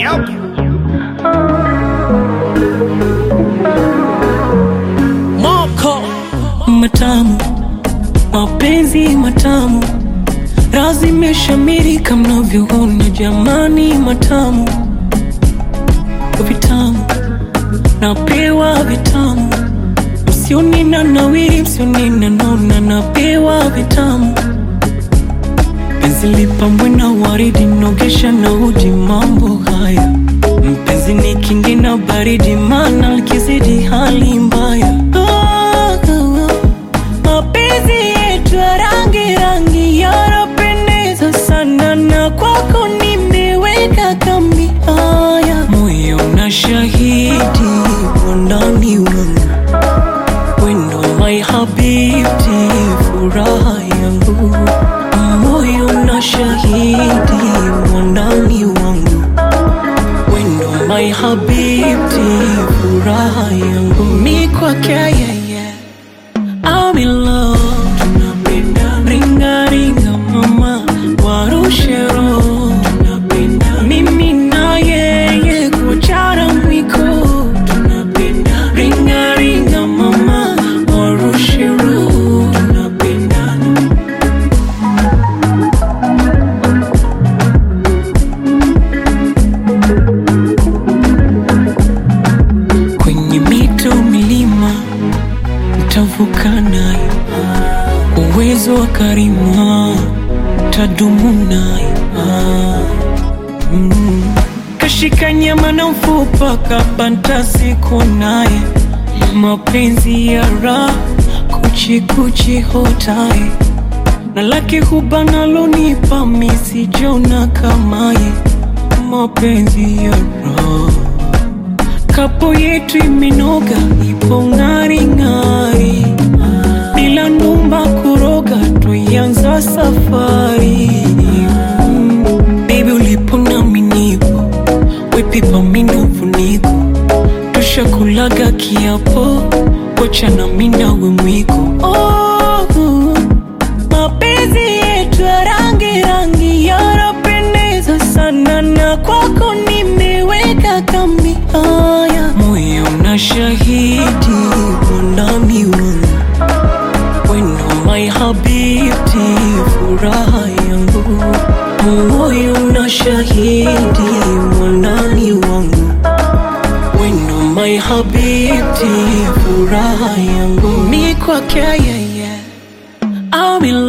Yep. Moko matamu, mapenzi matamu, razi imeshamiri kama mnavyoona jamani, matamu vitamu, napewa vitamu, msioni na nawiri, msioni na nona, napewa vitamu, penzi lipambwe na waridi, nogesha na uji, mambo haya mpenzi ni kingi na baridi, mana likizidi hali mbaya. Ah, ah, ah. Mapenzi yetu ya rangi rangi yanapendeza sana, na kwako nimeweka kambi. Haya, moyo na shahidi wandani wangu, wendo my habibti, furaha yangu, moyo na shahidi wandani wangu wendo my habibti, furaha yangu mi kwake yeye, I'm in love. Tunapenda ringa ringa mama, warushe roho. Tunapenda mimi na yeye kuchara mwiko. Tunapenda ringa ringa mama, warushe roho. Tunapendana. kwenye mito milima ntavuka nayo, uwezo wa karima tadumu nayo. Mm. Kashika nyama na mfupa kabanta siku naye, mapenzi ya raha kuchikuchi hotaye na lake huba nalonipa misijona kamaye, mapenzi ya raha kapo yetu imenoga, ipo ng'ari ng'ari, bila numba kuroga, tuianza safari mm. Baby ulipo nami nipo, wepipa mina ufuniko, tushakulaga kiapo, wacha na minawe mwiko oh, mapenzi yetu ya rangi rangi yanapendeza sana, na kwako nimeweka kambi. Haya, moyo na shahidi wandani wangu, wendo my habibti, furaha yangu, moyo na shahidi wandani wangu, wendo my habibti, furaha yangu, mi kwake yeye I'm in